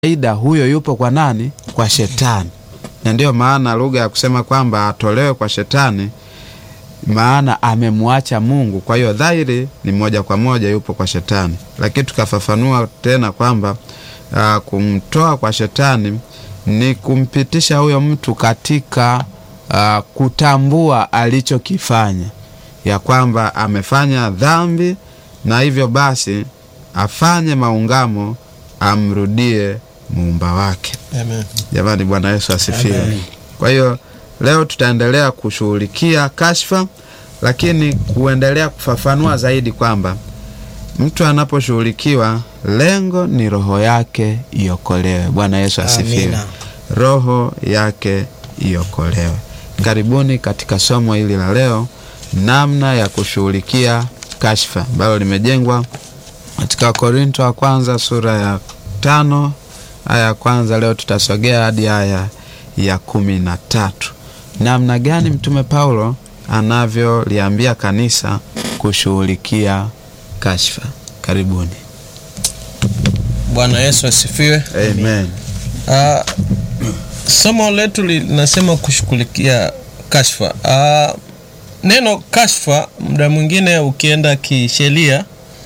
kawaida huyo yupo kwa nani? Kwa shetani. Na ndiyo maana lugha ya kusema kwamba atolewe kwa shetani, maana amemwacha Mungu. Kwa hiyo dhahiri ni moja kwa moja yupo kwa shetani, lakini tukafafanua tena kwamba uh, kumtoa kwa shetani ni kumpitisha huyo mtu katika uh, kutambua alichokifanya, ya kwamba amefanya dhambi na hivyo basi afanye maungamo amrudie muumba wake. Amen. Jamani, Bwana Yesu asifiwe. Kwa hiyo leo tutaendelea kushughulikia kashfa, lakini kuendelea kufafanua zaidi kwamba mtu anaposhughulikiwa, lengo ni roho yake iokolewe. Bwana Yesu asifiwe. Amina. Roho yake iokolewe. Karibuni katika somo hili la leo, namna ya kushughulikia kashfa, ambalo limejengwa katika Korinto wa kwanza sura ya tano aya ya kwanza. Leo tutasogea hadi aya ya kumi na tatu. Namna gani Mtume Paulo anavyoliambia kanisa kushughulikia kashfa. Karibuni. Bwana Yesu asifiwe. Amen. Ah, somo letu linasema kushughulikia kashfa. Ah, neno kashfa muda mwingine ukienda kisheria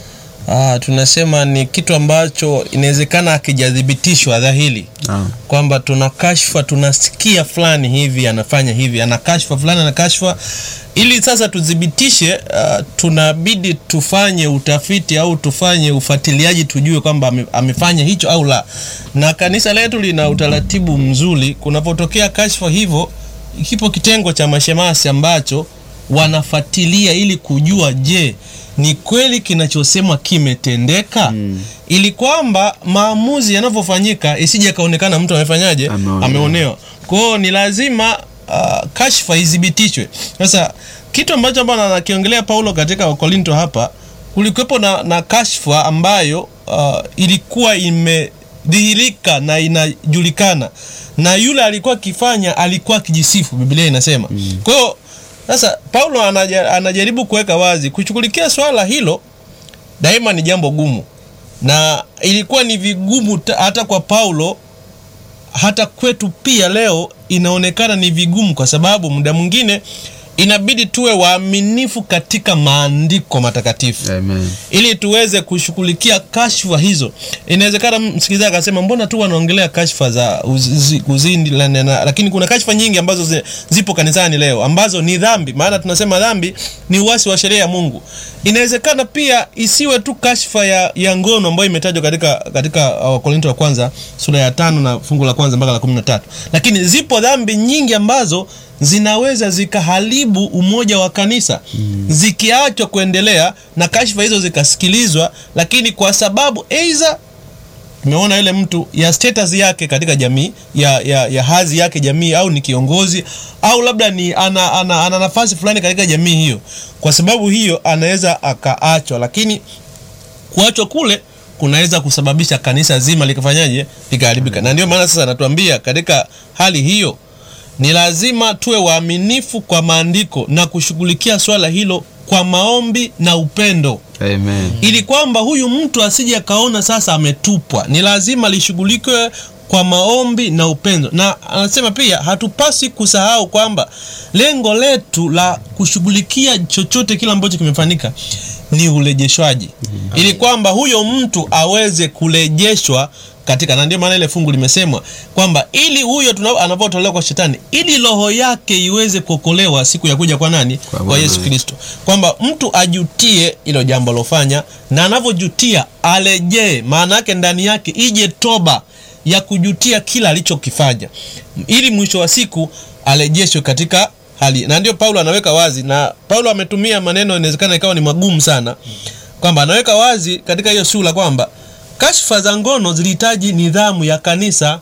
ah, tunasema ni kitu ambacho inawezekana akijathibitishwa dhahiri Ah, kwamba tuna kashfa, tunasikia fulani hivi anafanya hivi, ana kashfa fulani, ana kashfa. Ili sasa tuthibitishe, uh, tunabidi tufanye utafiti au tufanye ufuatiliaji, tujue kwamba ame, amefanya hicho au la. Na kanisa letu lina utaratibu mzuri, kunapotokea kashfa hivyo, kipo kitengo cha mashemasi ambacho wanafuatilia ili kujua, je, ni kweli kinachosemwa kimetendeka ili kwamba maamuzi yanavyofanyika isije kaonekana mtu amefanyaje, Ameonewa. ameonewa. Kwa hiyo ni lazima uh, kashfa ithibitishwe. Sasa kitu ambacho ambacho anakiongelea Paulo katika Wakorinto hapa, kulikuwepo na, na kashfa ambayo uh, ilikuwa imedhihirika na inajulikana na yule alikuwa akifanya alikuwa akijisifu, Biblia inasema. Kwa hiyo sasa Paulo anaja, anajaribu kuweka wazi kushughulikia swala hilo daima ni jambo gumu, na ilikuwa ni vigumu ta- hata kwa Paulo, hata kwetu pia leo inaonekana ni vigumu, kwa sababu muda mwingine inabidi tuwe waaminifu katika maandiko matakatifu Amen. ili tuweze kushughulikia kashfa hizo. Inawezekana msikilizaji akasema mbona tu wanaongelea kashfa za uzi- uzindi, la- na- na- lakini kuna kashfa nyingi ambazo zi, zipo kanisani leo ambazo ni dhambi, maana tunasema dhambi ni uasi wa sheria ya Mungu. Inawezekana pia isiwe tu kashfa ya, ya ngono ambayo imetajwa katika katika Wakorinto wa kwanza sura ya tano na fungu la kwanza mpaka la kumi na tatu, lakini zipo dhambi nyingi ambazo zinaweza zikaharibu umoja wa kanisa zikiachwa kuendelea na kashfa hizo zikasikilizwa, lakini kwa sababu aidha tumeona yule mtu ya status yake katika jamii ya, ya, ya hadhi yake jamii, au ni kiongozi au labda ni ana, ana, ana nafasi fulani katika jamii hiyo, kwa sababu hiyo anaweza akaachwa, lakini kuachwa kule kunaweza kusababisha kanisa zima likafanyaje likaharibika. Na ndio maana sasa anatuambia katika hali hiyo ni lazima tuwe waaminifu kwa maandiko na kushughulikia swala hilo kwa maombi na upendo Amen. ili kwamba huyu mtu asije akaona sasa ametupwa. Ni lazima lishughulikiwe kwa maombi na upendo, na anasema pia hatupasi kusahau kwamba lengo letu la kushughulikia chochote kile ambacho kimefanyika ni urejeshwaji, ili kwamba huyo mtu aweze kurejeshwa katika, na ndio maana ile fungu limesemwa kwamba ili huyo tuna- anapotolewa kwa shetani, ili roho yake iweze kuokolewa siku ya kuja kwa nani? Kwa Kwa Bwana Yesu wetu. Kristo, kwamba mtu ajutie ilo jambo alofanya, na anavyojutia arejee, maana yake ndani yake ije toba ya kujutia kila alichokifanya, ili mwisho wa siku arejeshwe katika hali. Na ndio Paulo anaweka wazi, na Paulo ametumia maneno inawezekana ikawa ni magumu sana, kwamba anaweka wazi katika hiyo sura kwamba kashfa za ngono zilihitaji nidhamu ya kanisa.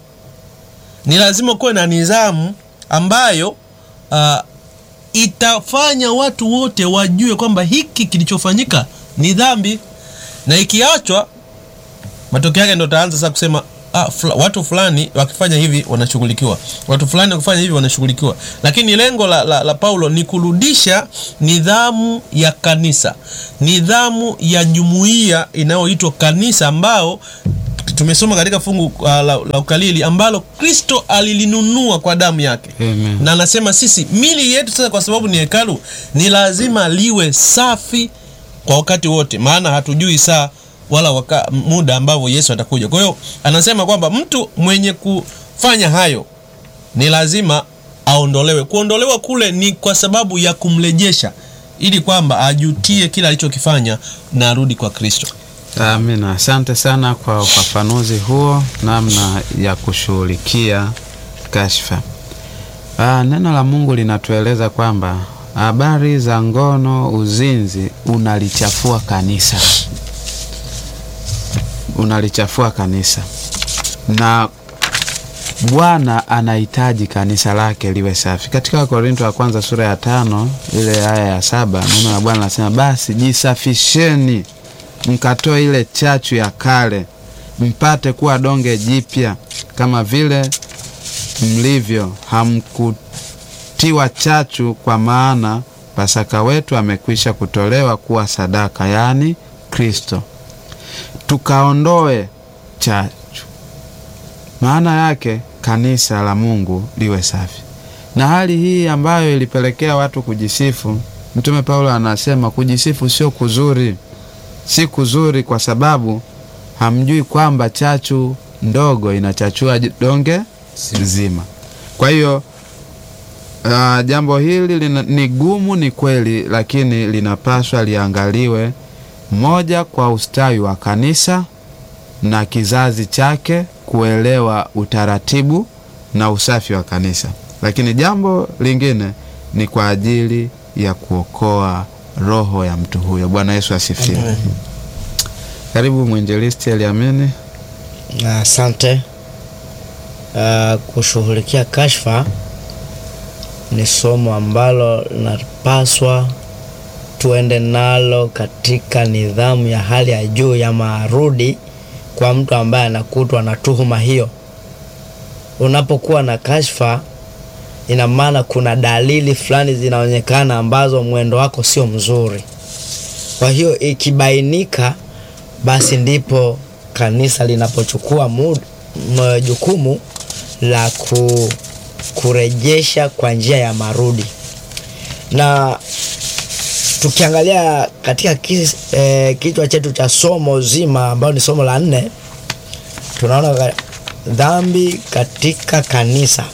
Ni lazima kuwe na nidhamu ambayo uh, itafanya watu wote wajue kwamba hiki kilichofanyika ni dhambi, na ikiachwa, matokeo yake ndo taanza sasa kusema ah, fula, watu fulani wakifanya hivi wanashughulikiwa, watu fulani wakifanya hivi wanashughulikiwa. Lakini lengo la, la, la Paulo ni kurudisha nidhamu ya kanisa, nidhamu ya jumuiya inayoitwa kanisa, ambao tumesoma katika fungu uh, la, la ukalili ambalo kristo alilinunua kwa damu yake Amen. na anasema sisi mili yetu sasa kwa sababu ni hekalu ni lazima liwe safi kwa wakati wote maana hatujui saa wala waka, muda ambavyo yesu atakuja kwa hiyo anasema kwamba mtu mwenye kufanya hayo ni lazima aondolewe kuondolewa kule ni kwa sababu ya kumrejesha ili kwamba ajutie kile alichokifanya na arudi kwa kristo Amina, asante sana kwa ufafanuzi huo, namna ya kushughulikia kashfa. Ah, neno la Mungu linatueleza kwamba habari za ngono, uzinzi unalichafua kanisa, unalichafua kanisa, na Bwana anahitaji kanisa lake liwe safi. Katika Wakorinto wa kwanza sura ya tano ile aya ya saba neno la Bwana linasema basi jisafisheni mkatoe ile chachu ya kale mpate kuwa donge jipya kama vile mlivyo hamkutiwa chachu kwa maana pasaka wetu amekwisha kutolewa kuwa sadaka yaani kristo tukaondoe chachu maana yake kanisa la mungu liwe safi na hali hii ambayo ilipelekea watu kujisifu mtume paulo anasema kujisifu sio kuzuri si kuzuri kwa sababu hamjui kwamba chachu ndogo inachachua j- donge zima. Kwa hiyo uh, jambo hili lina, ni gumu, ni kweli, lakini linapaswa liangaliwe moja, kwa ustawi wa kanisa na kizazi chake kuelewa utaratibu na usafi wa kanisa, lakini jambo lingine ni kwa ajili ya kuokoa roho ya mtu huyo. Bwana Yesu asifiwe. Karibu mwinjilisti Eliamini. Asante. Uh, kushughulikia kashfa ni somo ambalo linapaswa tuende nalo katika nidhamu ya hali ya juu ya marudi kwa mtu ambaye anakutwa na tuhuma hiyo. Unapokuwa na kashfa, ina maana kuna dalili fulani zinaonekana ambazo mwendo wako sio mzuri. Kwa hiyo ikibainika, basi ndipo kanisa linapochukua mu- m- jukumu la ku, kurejesha kwa njia ya marudi na tukiangalia katika kis, eh, kichwa chetu cha somo zima ambayo ni somo la nne tunaona ka- dhambi katika kanisa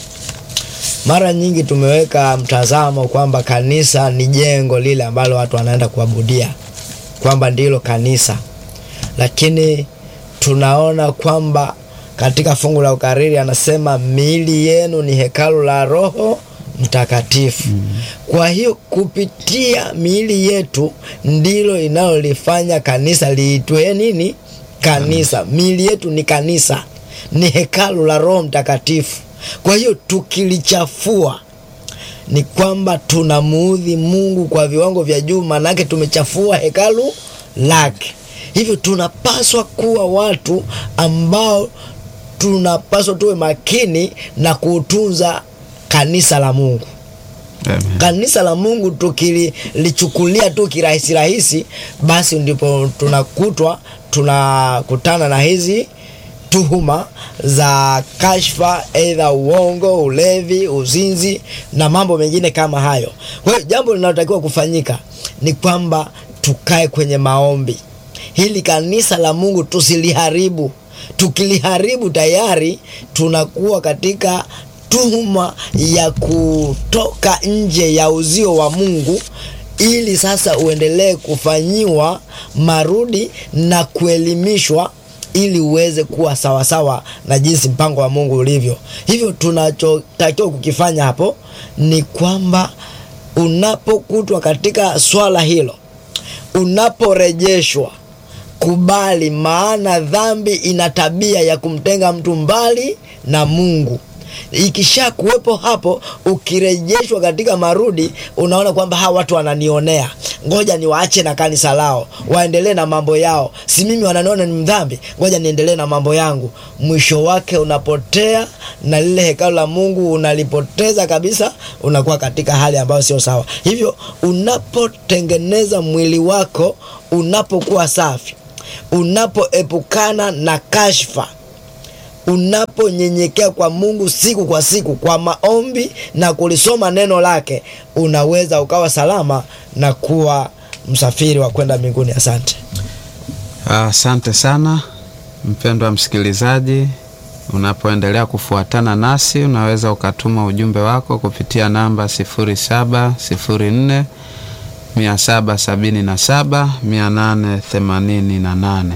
mara nyingi tumeweka mtazamo kwamba kanisa ni jengo lile ambalo watu wanaenda kuabudia kwamba ndilo kanisa lakini tunaona kwamba katika fungu la ukariri anasema miili yenu ni hekalu la roho mtakatifu mm. kwa hiyo kupitia miili yetu ndilo inalolifanya kanisa liitwe nini kanisa miili yetu ni kanisa ni hekalu la roho mtakatifu kwa hiyo tukilichafua ni kwamba tunamuudhi mungu kwa viwango vya juu maanake tumechafua hekalu lake hivyo tunapaswa kuwa watu ambao tunapaswa tuwe makini na kutunza kanisa la mungu Amen. kanisa la mungu tukilichukulia tu kirahisi rahisi basi ndipo tunakutwa tunakutana na hizi tuhuma za kashfa eidha uongo ulevi uzinzi na mambo mengine kama hayo kwa hiyo jambo linalotakiwa kufanyika ni kwamba tukae kwenye maombi hili kanisa la mungu tusiliharibu tukiliharibu tayari tunakuwa katika tuhuma ya kutoka nje ya uzio wa mungu ili sasa uendelee kufanyiwa marudi na kuelimishwa ili uweze kuwa sawasawa na jinsi mpango wa mungu ulivyo hivyo tunachotakiwa kukifanya hapo ni kwamba unapokutwa katika swala hilo unaporejeshwa kubali maana dhambi ina tabia ya kumtenga mtu mbali na mungu ikisha kuwepo hapo ukirejeshwa katika marudi unaona kwamba hawa watu wananionea ngoja niwaache na kanisa lao waendelee na mambo yao si mimi wananiona ni mdhambi ngoja niendelee na mambo yangu mwisho wake unapotea na lile hekalu la mungu unalipoteza kabisa unakuwa katika hali ambayo sio sawa hivyo unapotengeneza mwili wako unapokuwa safi unapoepukana na kashfa unaponyenyekea kwa mungu siku kwa siku kwa maombi na kulisoma neno lake unaweza ukawa salama na kuwa msafiri wa kwenda mbinguni asante Asante sana mpendwa msikilizaji, unapoendelea kufuatana nasi, unaweza ukatuma ujumbe wako kupitia namba 0704 777 888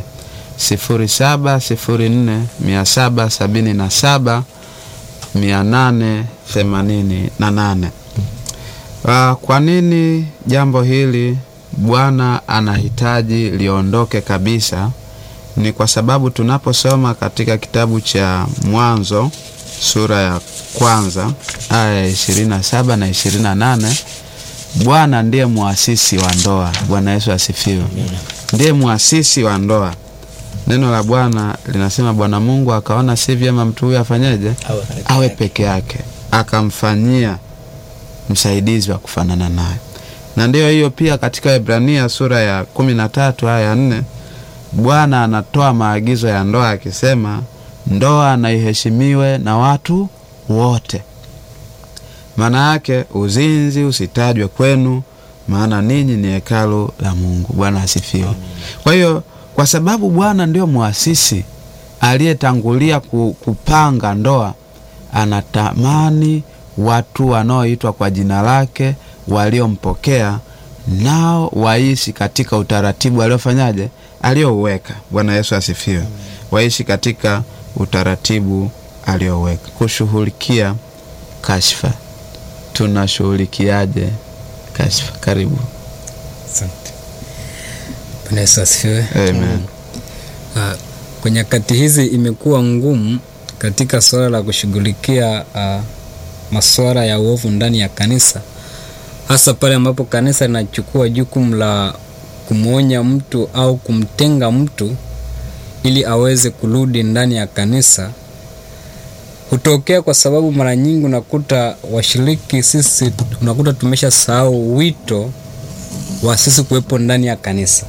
0704 777 888. Ah, Kwa nini jambo hili Bwana anahitaji liondoke kabisa? Ni kwa sababu tunaposoma katika kitabu cha Mwanzo sura ya kwanza aya ya 27 na 28, Bwana ndiye muasisi wa ndoa. Bwana Yesu asifiwe. Ndiye muasisi wa ndoa. Neno la Bwana linasema, Bwana Mungu akaona si vyema mtu huyu afanyeje? Awe peke Awe yake. peke yake, akamfanyia msaidizi wa kufanana naye. Na ndiyo hiyo pia katika Ibrania sura ya kumi na tatu aya ya nne Bwana anatoa maagizo ya ndoa akisema, ndoa na iheshimiwe na watu wote. Maana yake uzinzi usitajwe kwenu, maana ninyi ni hekalu la Mungu. Bwana asifiwe. Kwa hiyo kwa sababu Bwana ndio muasisi aliyetangulia ku- kupanga ndoa, anatamani watu wanaoitwa kwa jina lake waliompokea nao waishi katika utaratibu aliofanyaje, aliouweka. Bwana Yesu asifiwe. Waishi katika utaratibu alioweka. Kushughulikia kashfa, tunashughulikiaje kashfa? Karibu. Asante. Bwana Yesu asifiwe. Amen. Ah, kwa nyakati hizi imekuwa ngumu katika suala la kushughulikia uh, masuala ya uovu ndani ya kanisa, hasa pale ambapo kanisa linachukua jukumu la kumwonya mtu au kumtenga mtu ili aweze kurudi ndani ya kanisa. Hutokea kwa sababu mara nyingi unakuta washiriki sisi, unakuta tumesha sahau wito wa sisi kuwepo ndani ya kanisa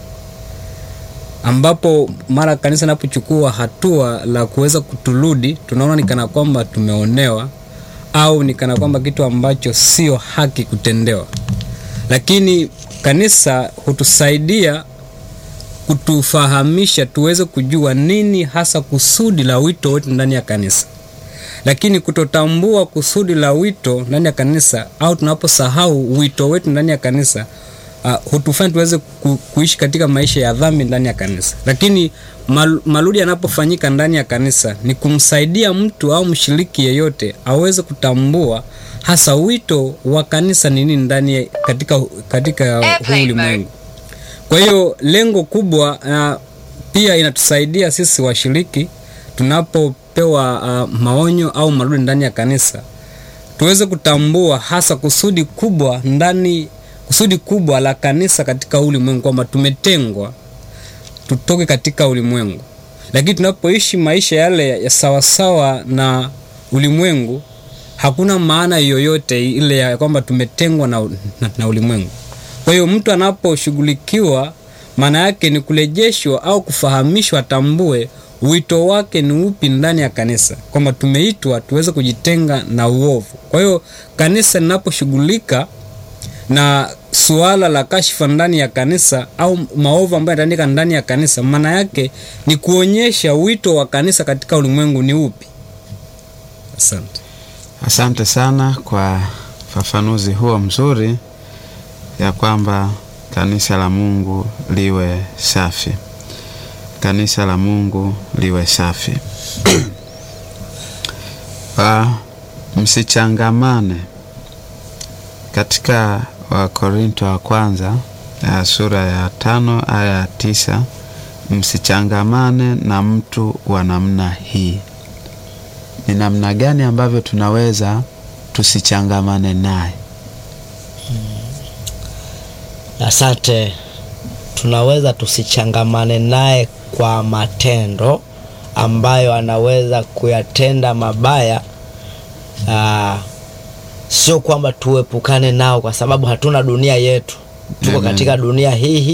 ambapo mara kanisa inapochukua hatua la kuweza kuturudi, tunaona ni kana kwamba tumeonewa au ni kana kwamba kitu ambacho sio haki kutendewa. Lakini kanisa hutusaidia kutufahamisha tuweze kujua nini hasa kusudi la wito wetu ndani ya kanisa. Lakini kutotambua kusudi la wito ndani ya kanisa au tunaposahau wito wetu ndani ya kanisa uh, hutufanya tuweze ku, kuishi katika maisha ya dhambi ndani ya kanisa. Lakini mal, maludi yanapofanyika ndani ya kanisa ni kumsaidia mtu au mshiriki yeyote aweze kutambua hasa wito wa kanisa ni nini ndani ya- katika, katika huu ulimwengu. Kwa hiyo lengo kubwa uh, pia inatusaidia sisi washiriki tunapopewa uh, maonyo au marudi ndani ya kanisa tuweze kutambua hasa kusudi kubwa ndani kusudi kubwa la kanisa katika ulimwengu kwamba tumetengwa tutoke katika ulimwengu lakini tunapoishi maisha yale ya sawasawa na ulimwengu hakuna maana yoyote ile ya kwamba tumetengwa na, na, na ulimwengu kwa hiyo mtu anaposhughulikiwa maana yake ni kurejeshwa au kufahamishwa atambue wito wake ni upi ndani ya kanisa kwamba tumeitwa tuweze kujitenga na uovu kwa hiyo kanisa linaposhughulika na suala la kashfa ndani ya kanisa au maovu ambayo yataandika ndani ya kanisa maana yake ni kuonyesha wito wa kanisa katika ulimwengu ni upi asante Asante sana kwa ufafanuzi huo mzuri ya kwamba kanisa la Mungu liwe safi. Kanisa la Mungu liwe safi. Ah, msichangamane katika Wakorinto wa kwanza ya sura ya tano aya ya tisa msichangamane na mtu wa namna hii ni namna gani ambavyo tunaweza tusichangamane naye asante tunaweza tusichangamane naye kwa matendo ambayo anaweza kuyatenda mabaya Aa, sio kwamba tuepukane nao kwa sababu hatuna dunia yetu tuko Amen. katika dunia hii hii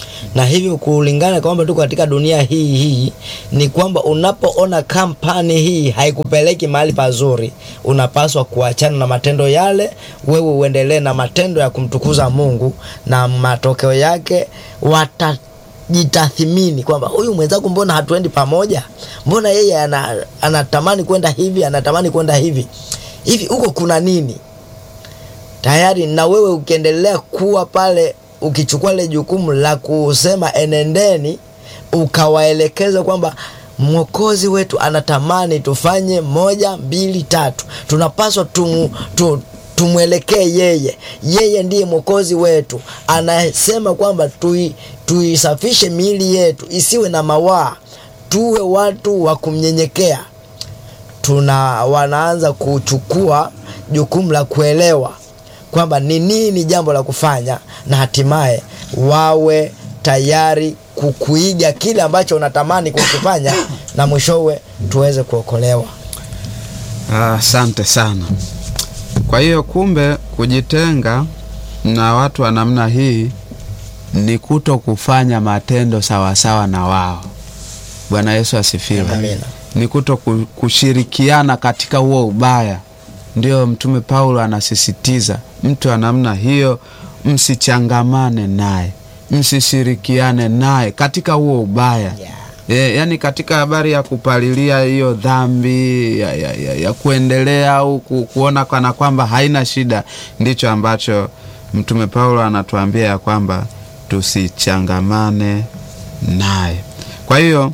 na hivyo kulingana kwamba tuko katika dunia hii hii ni kwamba unapoona kampani hii haikupeleki mahali pazuri unapaswa kuachana na matendo yale wewe uendelee na matendo ya kumtukuza mungu na matokeo yake watajitathimini kwamba huyu mwenzangu mbona hatuendi pamoja mbona yeye ana, anatamani kwenda hivi anatamani kwenda hivi hivi huko kuna nini tayari na wewe ukiendelea kuwa pale ukichukua ile jukumu la kusema enendeni ukawaelekeza kwamba mwokozi wetu anatamani tufanye moja mbili tatu tunapaswa tumu, tu, tumwelekee yeye yeye ndiye mwokozi wetu anasema kwamba tui, tuisafishe miili yetu isiwe na mawaa tuwe watu wa kumnyenyekea tuna wanaanza kuchukua jukumu la kuelewa kwamba ni nini jambo la kufanya na hatimaye wawe tayari kukuiga kile ambacho unatamani kukifanya na mwishowe tuweze kuokolewa Asante sana. Kwa hiyo kumbe, kujitenga na watu wa namna hii ni kuto kufanya matendo sawasawa na wao. Bwana Yesu asifiwe. Amina. Ni kuto ku- kushirikiana katika huo ubaya. Ndio Mtume Paulo anasisitiza mtu wa namna hiyo, msichangamane naye, msishirikiane naye katika huo ubaya Yeah. E, yani katika habari ya kupalilia hiyo dhambi ya, ya, ya, ya kuendelea au ku, kuona kana kwamba haina shida, ndicho ambacho Mtume Paulo anatuambia ya kwamba tusichangamane naye. Kwa hiyo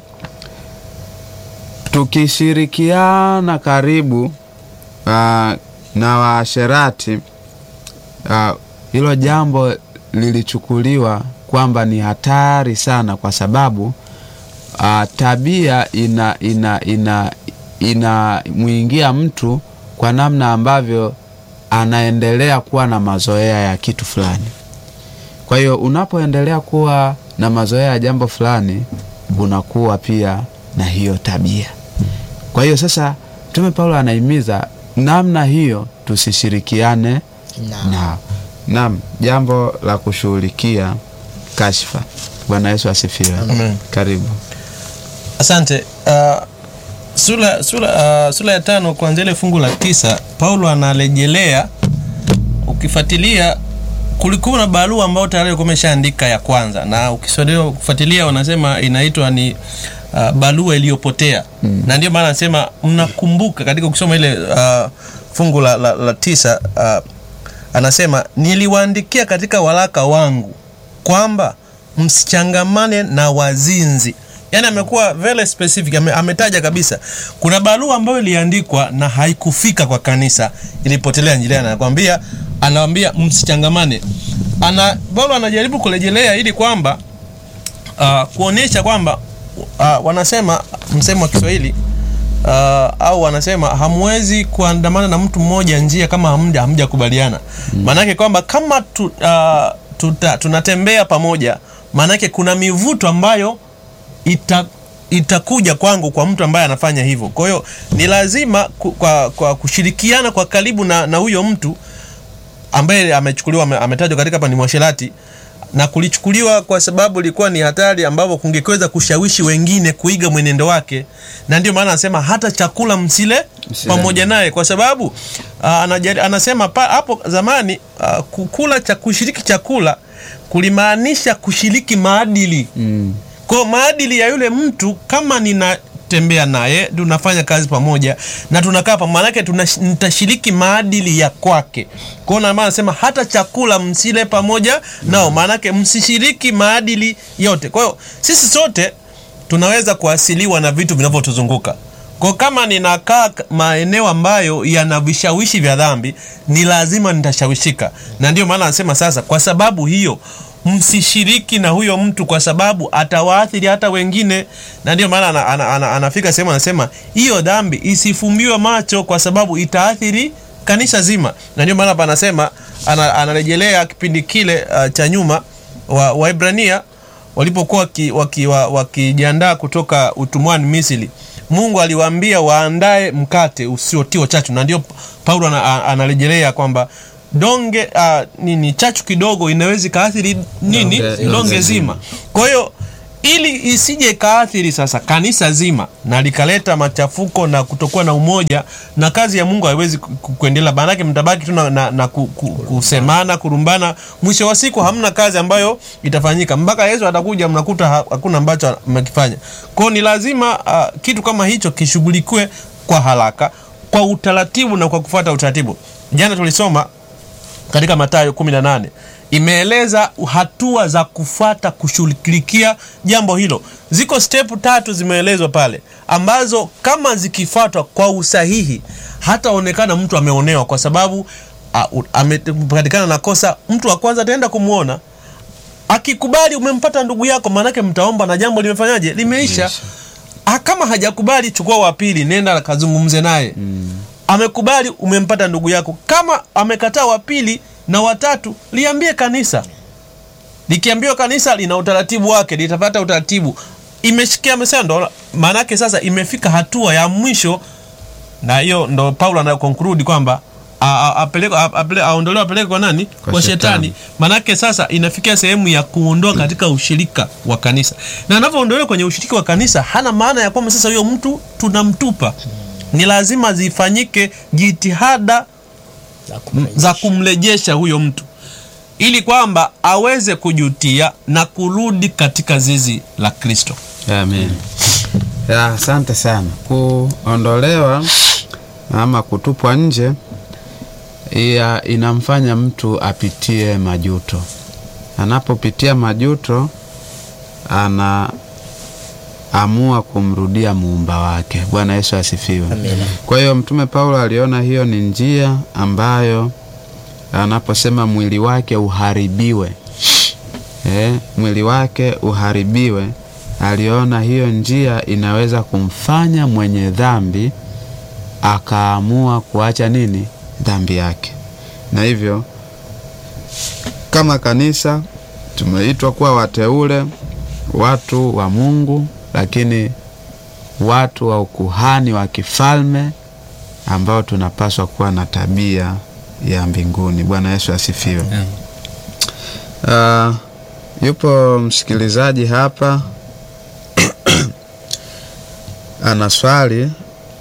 tukishirikiana karibu uh, na waasherati uh, hilo jambo lilichukuliwa kwamba ni hatari sana kwa sababu uh, tabia ina ina ina inamwingia mtu kwa namna ambavyo anaendelea kuwa na mazoea ya kitu fulani. Kwa hiyo unapoendelea kuwa na mazoea ya jambo fulani, unakuwa pia na hiyo tabia. Kwa hiyo sasa, Mtume Paulo anahimiza namna hiyo tusishirikiane Naam. nao. Naam, jambo la kushughulikia kashfa. Bwana Yesu asifiwe. Amen. Karibu. asante uh, sura, sura, uh, sura ya tano kuanzia ile fungu la tisa paulo anarejelea ukifuatilia kulikuwa na barua ambayo tayari alikuwa ameshaandika ya kwanza na ukiswadilia kufuatilia wanasema inaitwa ni uh, barua iliyopotea mm. na ndio maana anasema mnakumbuka katika ukisoma ile uh, fungu la, la, la tisa uh, anasema niliwaandikia katika waraka wangu kwamba msichangamane na wazinzi yaani amekuwa very specific ame, ametaja kabisa kuna barua ambayo iliandikwa na haikufika kwa kanisa ilipotelea njiani anakwambia anawambia msichangamane ana paulo anajaribu kurejelea ili kwamba uh, kuonyesha kwamba uh, wanasema msemo wa kiswahili uh, au wanasema hamwezi kuandamana na mtu mmoja njia kama hamja hamjakubaliana maanake kwamba kama tu, uh, tuta, tunatembea pamoja maanake kuna mivuto ambayo ita itakuja kwangu kwa mtu ambaye anafanya hivyo kwa hiyo ni lazima ku, kwa, kwa kushirikiana kwa karibu na na huyo mtu ambaye amechukuliwa ame- ametajwa katika hapa ni mwasherati na kulichukuliwa kwa sababu ilikuwa ni hatari ambapo kungeweza kushawishi wengine kuiga mwenendo wake na ndio maana anasema hata chakula msile Msile. pamoja naye kwa sababu uh, anajari, anasema pa, hapo zamani uh, kukula cha kushiriki chakula kulimaanisha kushiriki maadili Mm. kwa maadili ya yule mtu kama ninatembea naye tunafanya kazi pamoja na tunakaa pamoja maanake tunash- nitashiriki maadili ya kwake kwao na maana nasema hata chakula msile pamoja nao maanake msishiriki maadili yote kwa hiyo sisi sote tunaweza kuasiliwa na vitu vinavyotuzunguka kwa kama ninakaa k- maeneo ambayo yana vishawishi vya dhambi ni lazima nitashawishika na ndio maana anasema sasa kwa sababu hiyo msishiriki na huyo mtu kwa sababu atawaathiri hata wengine na ndio maana ana, ana, ana, anafika sehemu anasema hiyo dhambi isifumbiwe macho kwa sababu itaathiri kanisa zima na ndio maana panasema ana, anarejelea kipindi kile uh, cha nyuma wa waibrania walipokuwa wakijiandaa waki, wa- wakijiandaa kutoka utumwani misri mungu aliwaambia waandae mkate usiotiwa chachu na ndio paulo ana- a- anarejelea kwamba donge uh, nini chachu kidogo inaweza ikaathiri nini Donge- donge, donge zima kwa hiyo ili isije ikaathiri sasa kanisa zima na likaleta machafuko na kutokuwa na umoja na kazi ya mungu haiwezi ku- ku- kuendelea maanake mtabaki tu na, na, na ku, ku, kusemana kurumbana mwisho wa siku hamna kazi ambayo itafanyika mpaka yesu atakuja mnakuta ha- hakuna ambacho mmekifanya kwao ni lazima uh, kitu kama hicho kishughulikiwe kwa haraka kwa utaratibu na kwa kufuata utaratibu jana tulisoma katika Mathayo 18 imeeleza hatua za kufuata kushughulikia jambo hilo. Ziko step tatu zimeelezwa pale ambazo kama zikifuatwa kwa usahihi hataonekana mtu ameonewa, kwa sababu uh, amepatikana na kosa. Mtu wa kwanza ataenda kumwona akikubali umempata ndugu yako, maanake mtaomba na jambo limefanyaje, limeisha. Ah, kama hajakubali, chukua wa pili, nenda kazungumze naye amekubali umempata ndugu yako kama amekataa wa pili na watatu liambie kanisa likiambiwa kanisa lina utaratibu wake litapata utaratibu imeshikia amesema ndo maanake sasa imefika hatua ya mwisho na hiyo ndo paulo anayokonkludi kwamba a- a- apelekwe- a- apele- aondolewe apeleke kwa nani kwa, Kwa shetani. shetani. manake sasa inafikia sehemu ya kuondoa katika ushirika wa kanisa na anavyoondolewa kwenye ushirika wa kanisa hana maana ya kwamba sasa huyo mtu tunamtupa ni lazima zifanyike jitihada za kumrejesha. za kumrejesha huyo mtu ili kwamba aweze kujutia na kurudi katika zizi la kristo Amen. Ya, asante sana. Kuondolewa ama kutupwa nje ya, inamfanya mtu apitie majuto. Anapopitia majuto, anaamua kumrudia muumba wake. Bwana Yesu asifiwe. Amina. Kwa hiyo Mtume Paulo aliona hiyo ni njia ambayo anaposema mwili wake uharibiwe eh, mwili wake uharibiwe, aliona hiyo njia inaweza kumfanya mwenye dhambi akaamua kuacha nini dhambi yake, na hivyo kama kanisa tumeitwa kuwa wateule, watu wa Mungu, lakini watu wa ukuhani wa kifalme ambao tunapaswa kuwa na tabia ya mbinguni. Bwana Yesu asifiwe. Uh, yupo msikilizaji hapa ana swali,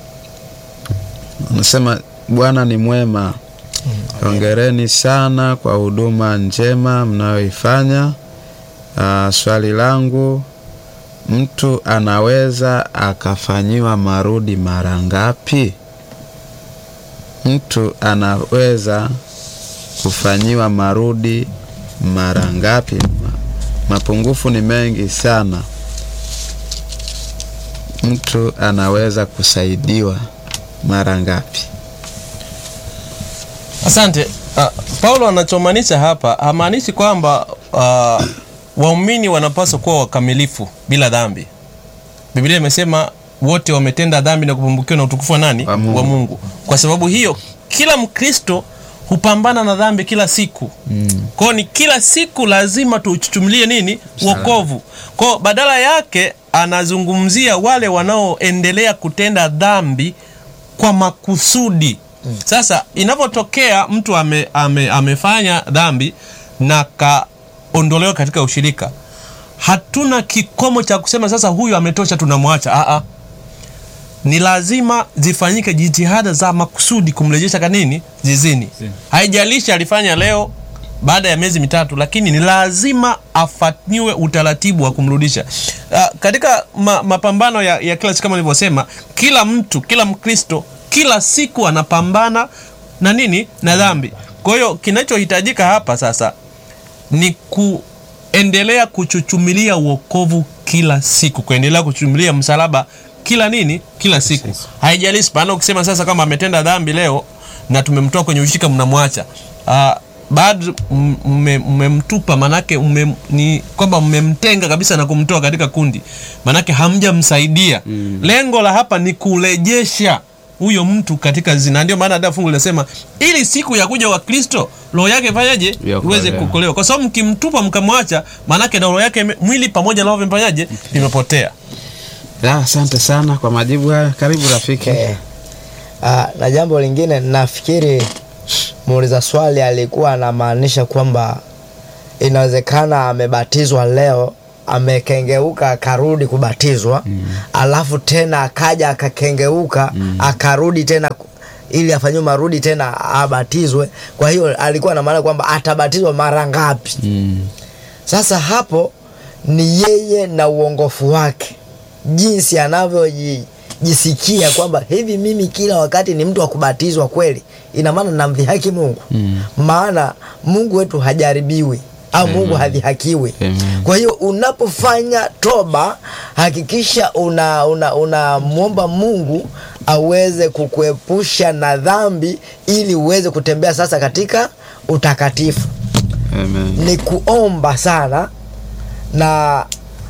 anasema Bwana ni mwema. Hongereni sana kwa huduma njema mnayoifanya. Uh, swali langu, mtu anaweza akafanyiwa marudi mara ngapi? Mtu anaweza kufanyiwa marudi mara ngapi? Ma- Mapungufu ni mengi sana. Mtu anaweza kusaidiwa mara ngapi? asante uh, paulo anachomaanisha hapa hamaanishi kwamba uh, waumini wanapaswa kuwa wakamilifu bila dhambi biblia imesema wote wametenda dhambi na kupumbukiwa na utukufu wa nani Wa Mungu. wa mungu kwa sababu hiyo kila mkristo hupambana na dhambi kila siku mm. kwao ni kila siku lazima tuchuchumilie nini wokovu kwao badala yake anazungumzia wale wanaoendelea kutenda dhambi kwa makusudi sasa inavyotokea mtu ame, ame, amefanya dhambi na kaondolewa katika ushirika hatuna kikomo cha kusema sasa huyu ametosha tunamwacha Aa, ni lazima zifanyike jitihada za makusudi kumrejesha kanini zizini haijalishi alifanya leo baada ya miezi mitatu lakini ni lazima afanyiwe utaratibu wa kumrudisha uh, katika ma, mapambano ya, ya kila siku kama nilivyosema kila mtu kila mkristo kila siku anapambana na nini na dhambi kwa hiyo kinachohitajika hapa sasa ni kuendelea kuchuchumilia uokovu kila siku kuendelea kuchuchumilia msalaba kila nini kila siku haijalishi maana ukisema sasa kama ametenda dhambi leo na tumemtoa kwenye ushirika mnamwacha uh, bado m- mme- mmemtupa manake mme, ni kwamba mmemtenga kabisa na kumtoa katika kundi manake hamjamsaidia mm. lengo la hapa ni kurejesha huyo mtu katika zina ndio maana hata fungu linasema ili siku ya kuja wa kristo roho yake fanyaje Iokolewa. iweze kuokolewa kwa sababu mkimtupa mkamwacha maanake na roho yake ime- mwili pamoja na roho vimefanyaje vimepotea Ya, asante sana kwa majibu haya. Karibu rafiki. Okay. Ah, na jambo lingine nafikiri muuliza swali alikuwa anamaanisha kwamba inawezekana amebatizwa leo amekengeuka akarudi kubatizwa mm. alafu tena akaja akakengeuka mm. akarudi tena ku- ili afanyiwe marudi tena abatizwe kwa hiyo alikuwa na maana kwamba atabatizwa mara ngapi Mm. sasa hapo ni yeye na uongofu wake jinsi anavyojisikia kwamba hivi mimi kila wakati ni mtu wa kubatizwa kweli ina maana namdhihaki mungu Mm. maana mungu wetu hajaribiwi au mungu hadhihakiwi Amen. kwa hiyo unapofanya toba hakikisha una una unamwomba mungu aweze kukuepusha na dhambi ili uweze kutembea sasa katika utakatifu Amen. ni kuomba sana na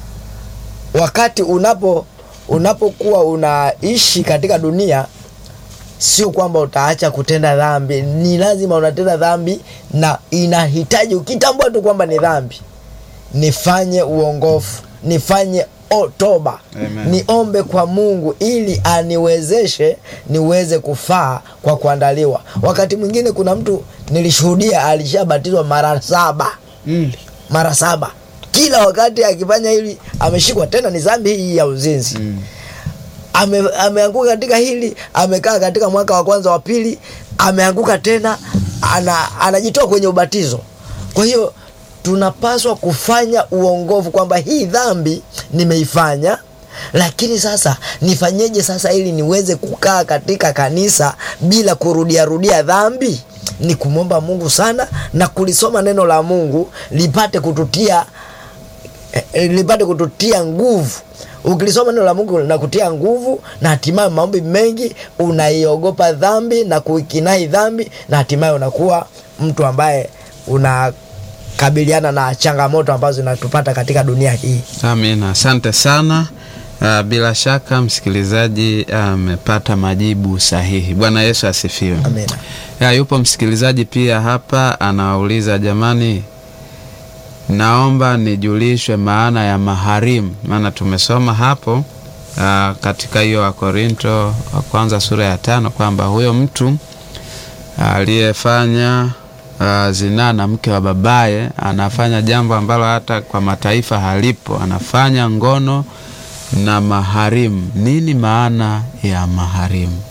wakati unapo unapokuwa unaishi katika dunia sio kwamba utaacha kutenda dhambi ni lazima unatenda dhambi na inahitaji ukitambua tu kwamba ni dhambi nifanye uongofu nifanye o, toba Amen. niombe kwa mungu ili aniwezeshe niweze kufaa kwa kuandaliwa wakati mwingine kuna mtu nilishuhudia alishabatizwa mara saba Mm. mara saba kila wakati akifanya hili ameshikwa tena ni dhambi hii ya uzinzi Mm. ame, ameanguka katika hili amekaa katika mwaka wa kwanza wa pili ameanguka tena ana, anajitoa kwenye ubatizo kwa hiyo tunapaswa kufanya uongofu kwamba hii dhambi nimeifanya lakini sasa nifanyeje sasa ili niweze kukaa katika kanisa bila kurudiarudia dhambi ni kumwomba mungu sana na kulisoma neno la mungu lipate kututia eh, lipate kututia nguvu ukilisoma neno la mungu na kutia nguvu na hatimaye maombi mengi unaiogopa dhambi na kuikinai dhambi na hatimaye unakuwa mtu ambaye unakabiliana na changamoto ambazo zinatupata katika dunia hii Amina, asante sana. Uh, bila shaka msikilizaji amepata majibu sahihi. Bwana Yesu asifiwe. amina Ya, yupo msikilizaji pia hapa anawauliza, jamani, naomba nijulishwe maana ya maharimu, maana tumesoma hapo uh, katika hiyo Wakorinto wa kwanza sura ya tano kwamba huyo mtu aliyefanya uh, zinaa na mke wa babaye anafanya jambo ambalo hata kwa mataifa halipo, anafanya ngono na maharimu. Nini maana ya maharimu?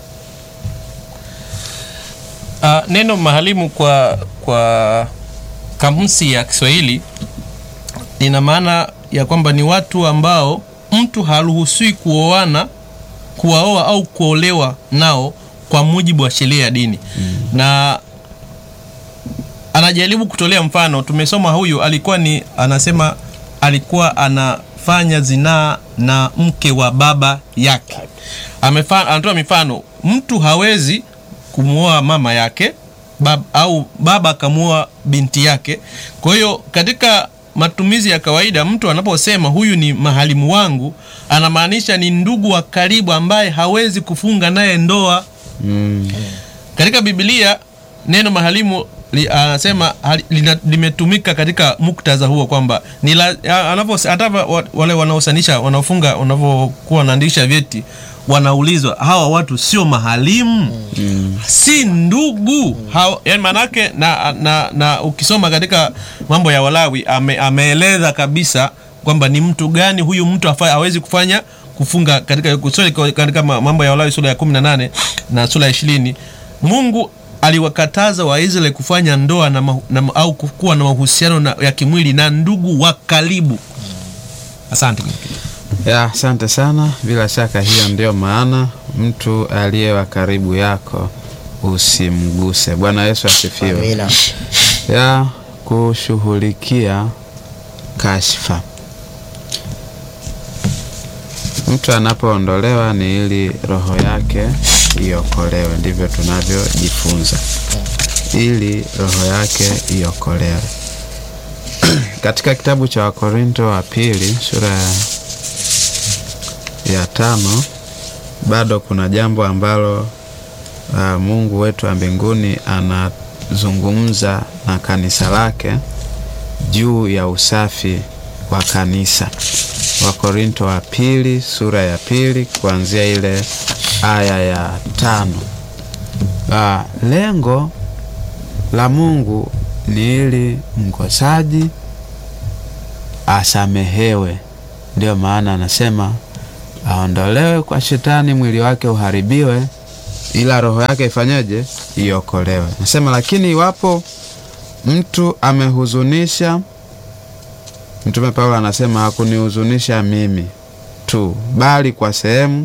Uh, neno mahalimu kwa kwa kamusi ya Kiswahili lina maana ya kwamba ni watu ambao mtu haruhusiwi kuoana, kuwaoa au kuolewa nao kwa mujibu wa sheria ya dini mm. na anajaribu kutolea mfano. Tumesoma huyu alikuwa ni anasema alikuwa anafanya zinaa na mke wa baba yake. Amefa, anatoa mifano, mtu hawezi kumwoa mama yake bab, au baba akamwoa binti yake. Kwa hiyo katika matumizi ya kawaida, mtu anaposema huyu ni mahalimu wangu, anamaanisha ni ndugu wa karibu ambaye hawezi kufunga naye ndoa. Mm. Katika Biblia neno mahalimu li- anasema hali- lina- limetumika katika muktadha huo kwamba ni la- a- anavyo- hata wa- wale wanaosanisha wanaofunga wanavyokuwa wanaandikisha vyeti wanaulizwa hawa watu sio mahalimu si ndugu Hawa- yani maanake na, na, na ukisoma katika mambo ya Walawi ame, ameeleza kabisa kwamba ni mtu gani huyu mtu afa- hawezi kufanya kufunga katika sorry, katika ma- mambo ya Walawi sura ya 18 na sura ya 20 Mungu aliwakataza Waisraeli kufanya ndoa na, mahu- na, au kuwa na mahusiano na, ya kimwili na ndugu wa karibu. Asante. Ya, asante sana. Bila shaka hiyo ndio maana mtu aliye wa karibu yako usimguse. Bwana Yesu asifiwe. amina Ya kushughulikia kashfa, mtu anapoondolewa ni ili roho yake iokolewe, ndivyo tunavyojifunza, ili roho yake iokolewe. Katika kitabu cha Wakorinto wa pili sura ya ya tano bado kuna jambo ambalo uh, Mungu wetu wa mbinguni anazungumza na kanisa lake juu ya usafi wa kanisa. Wakorinto wa pili sura ya pili kuanzia ile aya ya tano. Uh, lengo la Mungu ni ili mkosaji asamehewe. Ndio maana anasema aondolewe kwa shetani, mwili wake uharibiwe, ila roho yake ifanyeje? Iokolewe. Nasema lakini iwapo mtu amehuzunisha, Mtume Paulo anasema hakunihuzunisha mimi tu, bali kwa sehemu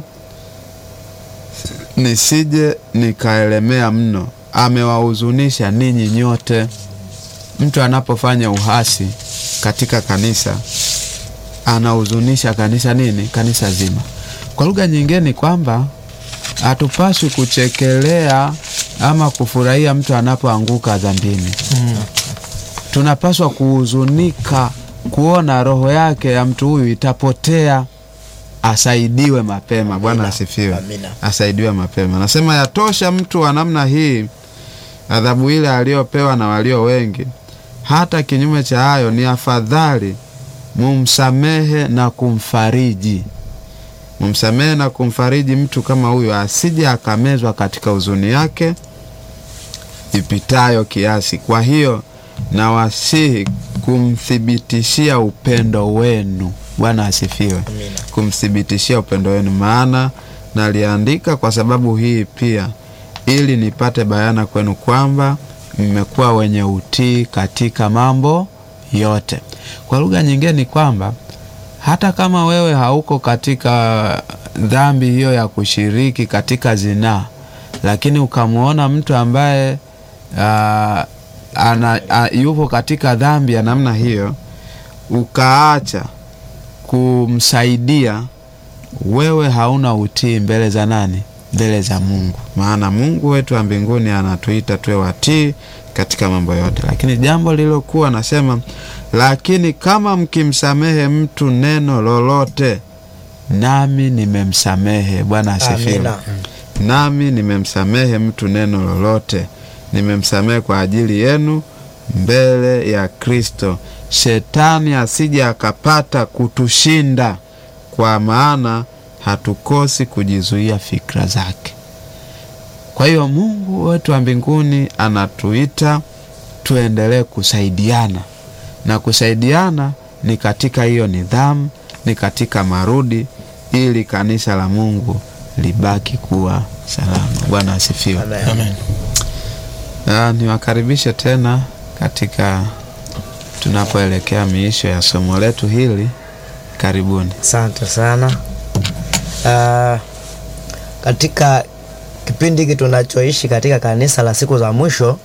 nisije nikaelemea mno, amewahuzunisha ninyi nyote. Mtu anapofanya uhasi katika kanisa anahuzunisha kanisa nini? Kanisa zima. Kwa lugha nyingine ni kwamba hatupaswi kuchekelea ama kufurahia mtu anapoanguka dhambini. Tunapaswa kuhuzunika kuona roho yake ya mtu huyu itapotea, asaidiwe mapema. Bwana Amina. asifiwe, Amina. asaidiwe mapema. Nasema yatosha mtu wa namna hii adhabu ile aliyopewa na walio wengi. Hata kinyume cha hayo, ni afadhali mumsamehe na kumfariji, mumsamehe na kumfariji mtu kama huyo, asije akamezwa katika huzuni yake ipitayo kiasi. Kwa hiyo nawasihi kumthibitishia upendo wenu. Bwana asifiwe, Amina. kumthibitishia upendo wenu, maana naliandika kwa sababu hii pia, ili nipate bayana kwenu kwamba mmekuwa wenye utii katika mambo yote. Kwa lugha nyingine ni kwamba hata kama wewe hauko katika dhambi hiyo ya kushiriki katika zinaa, lakini ukamwona mtu ambaye ah, ana, a, yupo katika dhambi ya namna hiyo, ukaacha kumsaidia, wewe hauna utii mbele za nani? Mbele za Mungu. Maana Mungu wetu wa mbinguni anatuita tuwe watii katika mambo yote. Lakini jambo lililokuwa nasema, lakini kama mkimsamehe mtu neno lolote, nami nimemsamehe. Bwana asifiwe. Amina. Nami nimemsamehe mtu neno lolote, nimemsamehe kwa ajili yenu mbele ya Kristo, shetani asije akapata kutushinda, kwa maana hatukosi kujizuia fikra zake. Kwa hiyo Mungu wetu wa mbinguni anatuita tuendelee kusaidiana, na kusaidiana ni katika hiyo nidhamu, ni katika marudi, ili kanisa la Mungu libaki kuwa salama. Bwana asifiwe. Amen. Amen. Ah, niwakaribishe tena katika tunapoelekea miisho ya somo letu hili. Karibuni. Asante sana. Ah, katika kipindi hiki tunachoishi katika kanisa la siku za mwisho,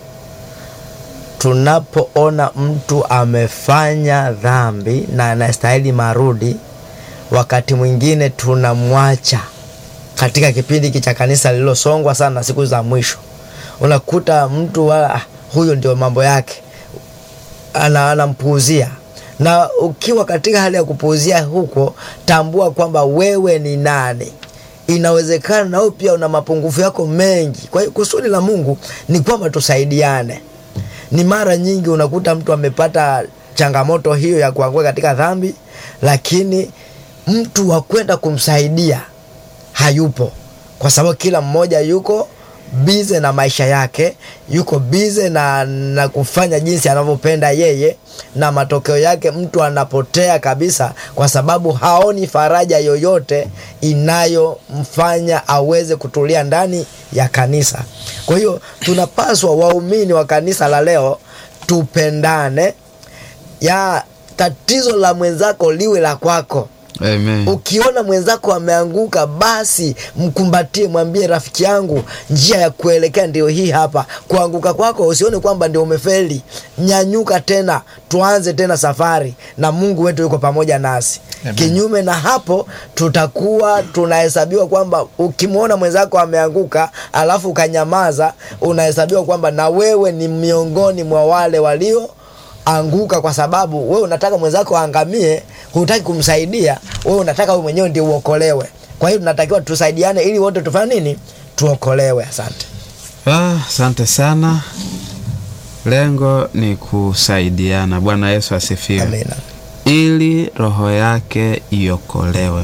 tunapoona mtu amefanya dhambi na anastahili marudi, wakati mwingine tunamwacha katika kipindi hiki cha kanisa lililosongwa sana na siku za mwisho. Unakuta mtu wala ah, huyo ndio mambo yake ana- anampuuzia na ukiwa katika hali ya kupuuzia huko, tambua kwamba wewe ni nani. Inawezekana na wewe pia una mapungufu yako mengi. Kwa hiyo kusudi la Mungu ni kwamba tusaidiane. Ni mara nyingi unakuta mtu amepata changamoto hiyo ya kuanguka katika dhambi, lakini mtu wa kwenda kumsaidia hayupo, kwa sababu kila mmoja yuko bize na maisha yake, yuko bize na, na kufanya jinsi anavyopenda yeye, na matokeo yake mtu anapotea kabisa, kwa sababu haoni faraja yoyote inayomfanya aweze kutulia ndani ya kanisa. Kwa hiyo tunapaswa waumini wa kanisa la leo tupendane, ya tatizo la mwenzako liwe la kwako. Amen. Ukiona mwenzako ameanguka, basi mkumbatie, mwambie rafiki yangu, njia ya kuelekea ndio hii hapa. Kuanguka kwako usione kwamba ndio umefeli, nyanyuka tena, tuanze tena safari, na Mungu wetu yuko pamoja nasi. Kinyume na hapo, tutakuwa tunahesabiwa kwamba ukimwona mwenzako ameanguka alafu ukanyamaza, unahesabiwa kwamba na wewe ni miongoni mwa wale walio anguka kwa sababu wewe unataka mwenzako aangamie, hutaki kumsaidia. Wewe unataka wewe mwenyewe ndio uokolewe. Kwa hiyo tunatakiwa tusaidiane ili wote tufanye nini? Tuokolewe. Asante. Ah, Asante sana. Lengo ni kusaidiana. Bwana Yesu asifiwe. Amina. ili roho yake iokolewe.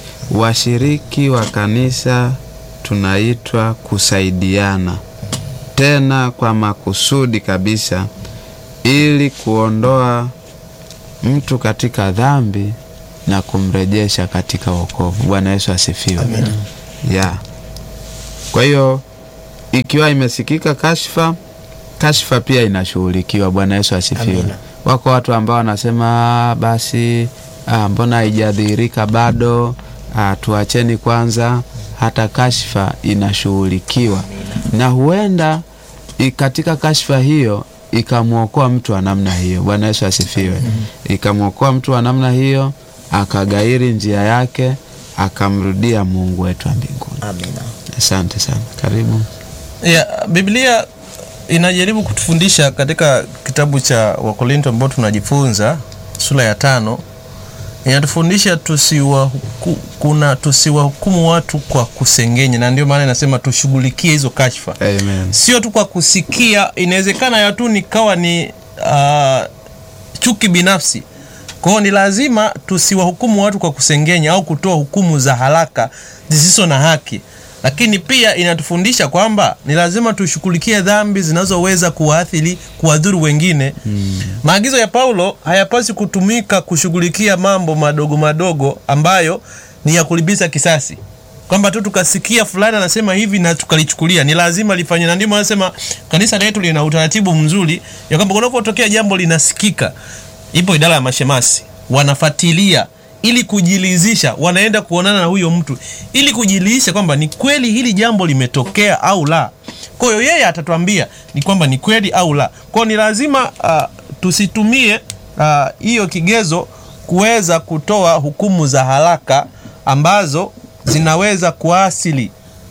Washiriki wa kanisa tunaitwa kusaidiana, tena kwa makusudi kabisa, ili kuondoa mtu katika dhambi na kumrejesha katika wokovu. Bwana Yesu asifiwe. Yeah. Kwa hiyo ikiwa imesikika kashfa, kashfa pia inashughulikiwa. Bwana Yesu asifiwe. Amina. Wako watu ambao wanasema "Ah, basi ah, mbona haijadhihirika bado? Ah, tuacheni kwanza. Hata kashfa inashughulikiwa, na huenda i- katika kashfa hiyo ikamwokoa mtu wa namna hiyo. Bwana Yesu asifiwe. Ikamwokoa mtu wa namna hiyo, akagairi njia yake, akamrudia Mungu wetu wa mbinguni. Amina. Asante sana, karibu. ya Biblia inajaribu kutufundisha katika kitabu cha Wakorinto ambao tunajifunza sura ya tano, inatufundisha tusiwahuku, kuna tusiwahukumu watu kwa kusengenya, na ndio maana inasema tushughulikie hizo kashfa, Amen. sio tu kwa kusikia. Inawezekana ya tu nikawa ni uh, chuki binafsi. Kwa hiyo ni lazima tusiwahukumu watu kwa kusengenya au kutoa hukumu za haraka zisizo na haki, lakini pia inatufundisha kwamba ni lazima tushughulikie dhambi zinazoweza kuwaathiri, kuwadhuru wengine. Maagizo ya Paulo hayapaswi kutumika kushughulikia mambo madogo madogo ambayo ni ya kulipiza kisasi kwamba tu tukasikia fulani anasema hivi na tukalichukulia, ni lazima lifanywe. Na ndio maana nasema kanisa letu lina utaratibu mzuri ya kwamba kunapotokea jambo linasikika, ipo idara ya mashemasi wanafuatilia ili kujilizisha, wanaenda kuonana na huyo mtu ili kujilizisha kwamba ni kweli hili jambo limetokea au la. Kwa hiyo yeye atatuambia ni kwamba ni kweli au la. Kwa hiyo ni lazima ah, tusitumie ah, hiyo kigezo kuweza kutoa hukumu za haraka ambazo zinaweza kuasili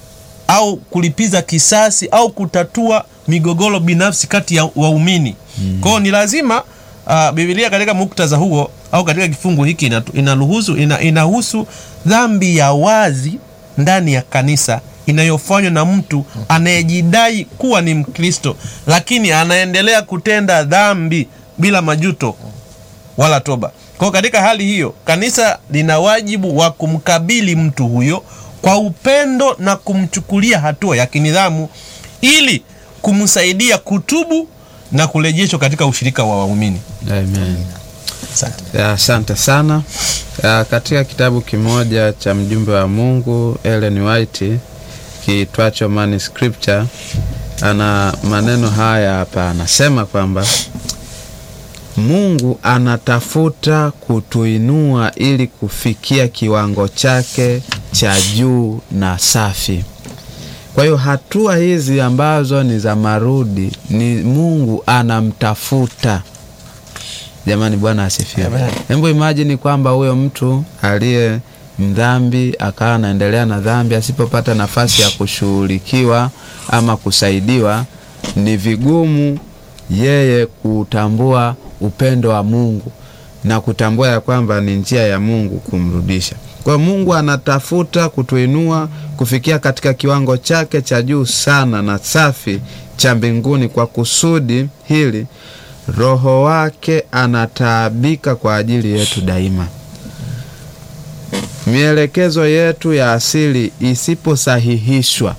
au kulipiza kisasi au kutatua migogoro binafsi kati ya waumini. Kwa hiyo ni lazima uh, Biblia katika muktadha huo au katika kifungu hiki inatu- inaruhusu ina, inahusu dhambi ya wazi ndani ya kanisa inayofanywa na mtu anayejidai kuwa ni Mkristo lakini anaendelea kutenda dhambi bila majuto wala toba. Kwa hiyo katika hali hiyo, kanisa lina wajibu wa kumkabili mtu huyo kwa upendo na kumchukulia hatua ya kinidhamu ili kumsaidia kutubu na kurejeshwa katika ushirika wa waumini. Amen. Asante. Ya, Asante sana. Ya, katika kitabu kimoja cha mjumbe wa Mungu Ellen White kiitwacho Man Scripture ana maneno haya hapa, anasema kwamba Mungu anatafuta kutuinua ili kufikia kiwango chake cha juu na safi. Kwa hiyo hatua hizi ambazo ni za marudi ni Mungu anamtafuta. Jamani, Bwana asifiwe. Amen. Hebu imajini kwamba huyo mtu aliye mdhambi akawa anaendelea na dhambi, asipopata nafasi ya kushughulikiwa ama kusaidiwa, ni vigumu yeye kutambua upendo wa Mungu na kutambua ya kwamba ni njia ya Mungu kumrudisha. Kwa hiyo Mungu anatafuta kutuinua kufikia katika kiwango chake cha juu sana na safi cha mbinguni. Kwa kusudi hili Roho wake anataabika kwa ajili yetu daima. Mielekezo yetu ya asili isiposahihishwa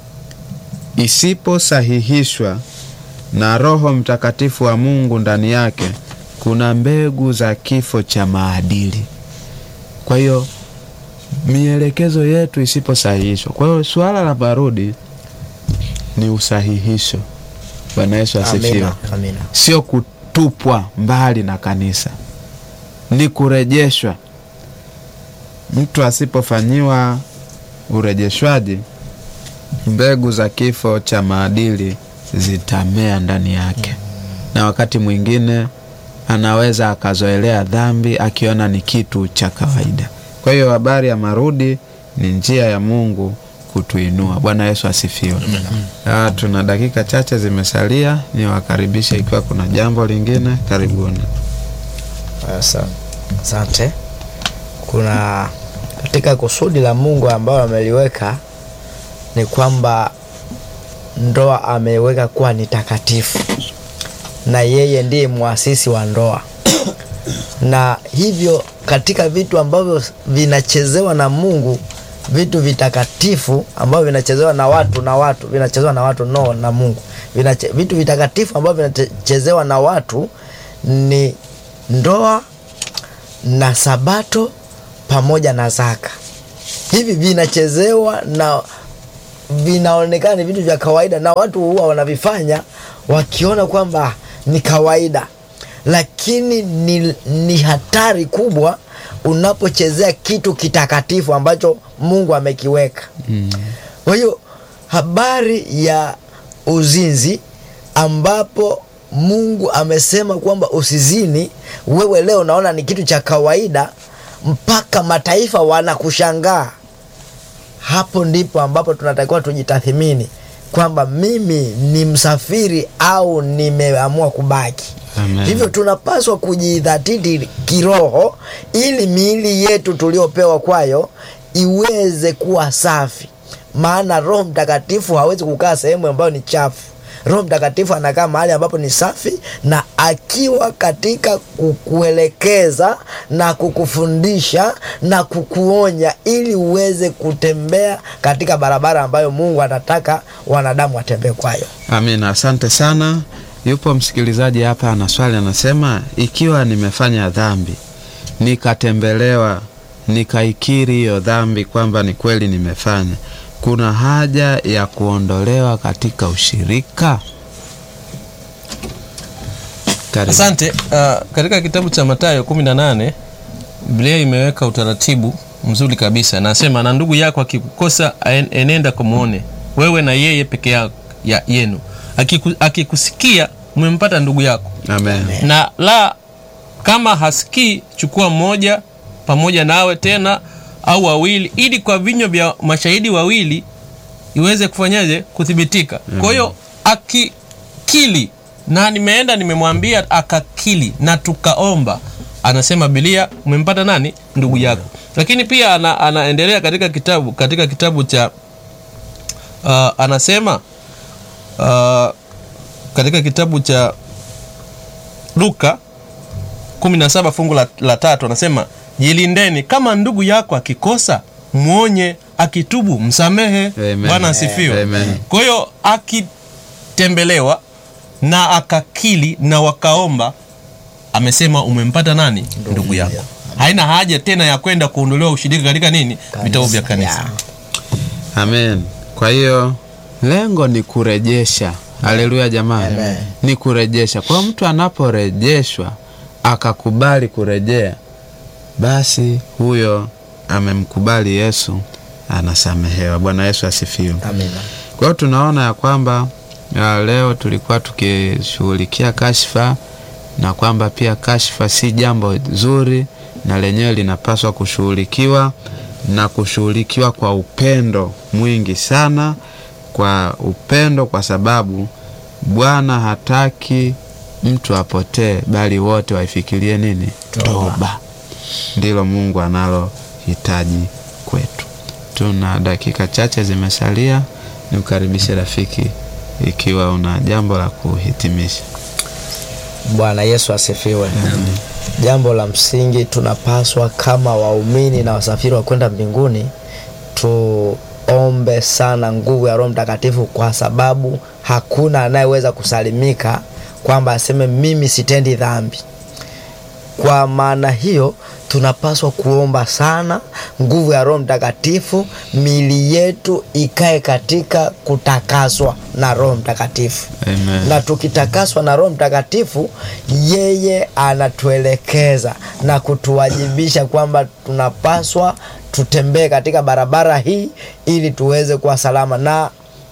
isiposahihishwa na Roho Mtakatifu wa Mungu ndani yake, kuna mbegu za kifo cha maadili. Kwa hiyo mielekezo yetu isiposahihishwa, kwa hiyo suala la marudi ni usahihisho. Bwana Yesu asifiwe Amina. Amina. sio kutupwa mbali na kanisa, ni kurejeshwa. Mtu asipofanyiwa urejeshwaji, mbegu za kifo cha maadili zitamea ndani yake, na wakati mwingine anaweza akazoelea dhambi akiona ni kitu cha kawaida. Kwa hiyo habari ya marudi ni njia ya Mungu kutuinua. Bwana Yesu asifiwe. Ah, tuna dakika chache zimesalia, niwakaribishe ikiwa kuna jambo lingine, karibuni. Asa- Asante. Kuna katika kusudi la Mungu ambalo ameliweka ni kwamba ndoa ameiweka kuwa ni takatifu, na yeye ndiye mwasisi wa ndoa, na hivyo katika vitu ambavyo vinachezewa na Mungu vitu vitakatifu ambavyo vinachezewa na watu na watu vinachezewa na watu no na Mungu. Vinache, vitu vitakatifu ambavyo vinachezewa na watu ni ndoa na sabato pamoja na zaka. Hivi vinachezewa na vinaonekana ni vitu vya kawaida, na watu huwa wanavifanya wakiona kwamba ni kawaida, lakini ni, ni hatari kubwa unapochezea kitu kitakatifu ambacho Mungu amekiweka. Kwa hiyo habari ya uzinzi ambapo Mungu amesema kwamba usizini, wewe leo unaona ni kitu cha kawaida, mpaka mataifa wanakushangaa. Hapo ndipo ambapo tunatakiwa tujitathimini kwamba mimi ni msafiri au nimeamua kubaki. Amen. Hivyo tunapaswa kujidhatiti kiroho ili miili yetu tuliopewa kwayo iweze kuwa safi, maana Roho Mtakatifu hawezi kukaa sehemu ambayo ni chafu. Roho Mtakatifu anakaa mahali ambapo ni safi, na akiwa katika kukuelekeza na kukufundisha na kukuonya ili uweze kutembea katika barabara ambayo Mungu anataka wanadamu watembee kwayo. Amina, asante sana. Yupo msikilizaji hapa ana swali, anasema ikiwa nimefanya dhambi nikatembelewa, nikaikiri hiyo dhambi kwamba ni kweli nimefanya, kuna haja ya kuondolewa katika ushirika? Karibu. Asante. Uh, katika kitabu cha Mathayo 18 Biblia imeweka utaratibu mzuri kabisa, nasema na ndugu yako akikukosa aen- enenda kumwone wewe na yeye peke yako ya yenu, Akiku, akikusikia umempata ndugu yako, Amen. na la kama hasikii, chukua mmoja pamoja nawe tena au wawili, ili kwa vinywa vya mashahidi wawili iweze kufanyaje kuthibitika. Kwa hiyo akikili na nimeenda nimemwambia akakili na tukaomba, anasema Biblia umempata nani? Ndugu yako. Lakini pia ana, anaendelea katika kitabu katika kitabu cha uh, anasema uh, katika kitabu cha Luka 17 fungu la, la tatu anasema jilindeni, kama ndugu yako akikosa mwonye, akitubu msamehe. Amen. Bwana asifiwe. Amen. Kwa hiyo akitembelewa na akakili na wakaomba, amesema umempata nani? Ndugu yako. Haina haja tena ya kwenda kuondolewa ushirika katika nini, vitabu vya kanisa. Yeah. Amen. Kwa hiyo lengo ni kurejesha. Haleluya jamani, Amen. ni kurejesha. Kwa hiyo mtu anaporejeshwa akakubali kurejea, basi huyo amemkubali Yesu, anasamehewa. Bwana Yesu asifiwe. Amina. Kwa hiyo tunaona ya kwamba ya leo tulikuwa tukishughulikia kashfa na kwamba pia kashfa si jambo zuri na lenyewe linapaswa kushughulikiwa na kushughulikiwa kwa upendo mwingi sana, kwa upendo, kwa sababu Bwana hataki mtu apotee, bali wote waifikirie nini? Toba. Ndilo Mungu analohitaji kwetu. Tuna dakika chache zimesalia, nikukaribishe rafiki, ikiwa una jambo la kuhitimisha. Bwana Yesu asifiwe. Jambo la msingi tunapaswa kama waumini na wasafiri wa kwenda mbinguni tuombe sana nguvu ya Roho Mtakatifu, kwa sababu hakuna anayeweza kusalimika kwamba aseme mimi sitendi dhambi. Kwa maana hiyo tunapaswa kuomba sana nguvu ya Roho Mtakatifu, miili yetu ikae katika kutakaswa na Roho Mtakatifu Amen. na tukitakaswa na Roho Mtakatifu, yeye anatuelekeza na kutuwajibisha kwamba tunapaswa tutembee katika barabara hii ili tuweze kuwa salama. Na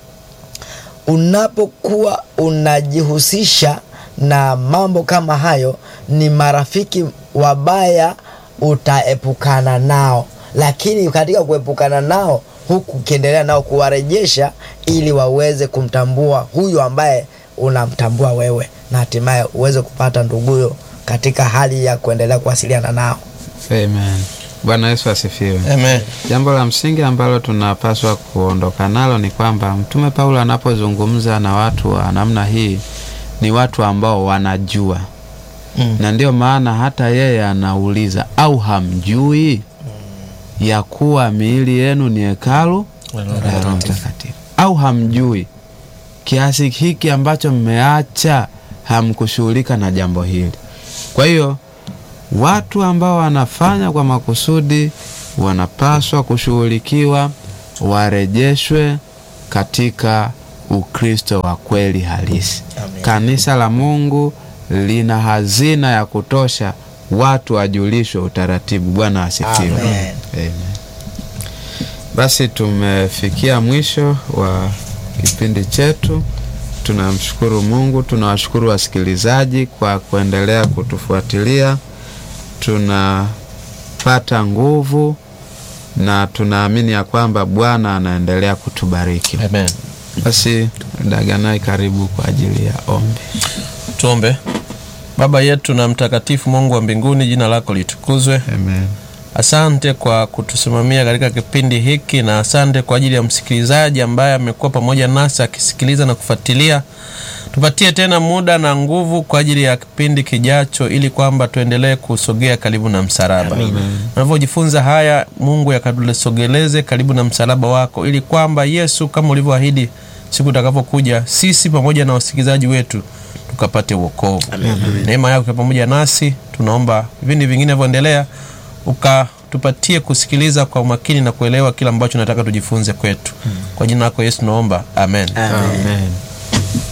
unapokuwa unajihusisha na mambo kama hayo, ni marafiki wabaya utaepukana nao, lakini katika kuepukana nao huku ukiendelea nao kuwarejesha ili waweze kumtambua huyu ambaye unamtambua wewe, na hatimaye uweze kupata nduguyo katika hali ya kuendelea kuwasiliana nao. Amen. Bwana Yesu asifiwe. Amen. Jambo la msingi ambalo tunapaswa kuondoka nalo ni kwamba Mtume Paulo anapozungumza na watu wa namna hii ni watu ambao wanajua Mm. na ndio maana hata yeye anauliza au hamjui? ya kuwa miili yenu ni hekalu la Roho Mtakatifu? Au hamjui kiasi hiki ambacho mmeacha hamkushughulika na jambo hili? Kwa hiyo watu ambao wanafanya kwa makusudi wanapaswa kushughulikiwa, warejeshwe katika Ukristo wa kweli halisi. Kanisa la Mungu lina hazina ya kutosha, watu wajulishwe utaratibu. Bwana asifiwe. Amen. Amen. Basi tumefikia mwisho wa kipindi chetu. Tunamshukuru Mungu, tunawashukuru wasikilizaji kwa kuendelea kutufuatilia. Tunapata nguvu na tunaamini ya kwamba Bwana anaendelea kutubariki. Amen. Basi Daganai, karibu kwa ajili ya ombi. Tuombe. Baba yetu na mtakatifu Mungu wa mbinguni, jina lako litukuzwe. Amen. Asante kwa kutusimamia katika kipindi hiki, na asante kwa ajili ya msikilizaji ambaye amekuwa pamoja nasi akisikiliza na kufuatilia. Tupatie tena muda na nguvu kwa ajili ya kipindi kijacho, ili kwamba tuendelee kusogea karibu na msalaba. Tunavyojifunza haya, Mungu yakatusogeleze karibu na msalaba wako, ili kwamba Yesu, kama ulivyoahidi, siku utakapokuja, sisi pamoja na wasikilizaji wetu tukapate uokovu. Neema yako ikiwa pamoja nasi, tunaomba vipindi vingine vinavyoendelea ukatupatie kusikiliza kwa umakini na kuelewa kila ambacho nataka tujifunze kwetu. Kwa jina lako Yesu naomba, amen. Amen.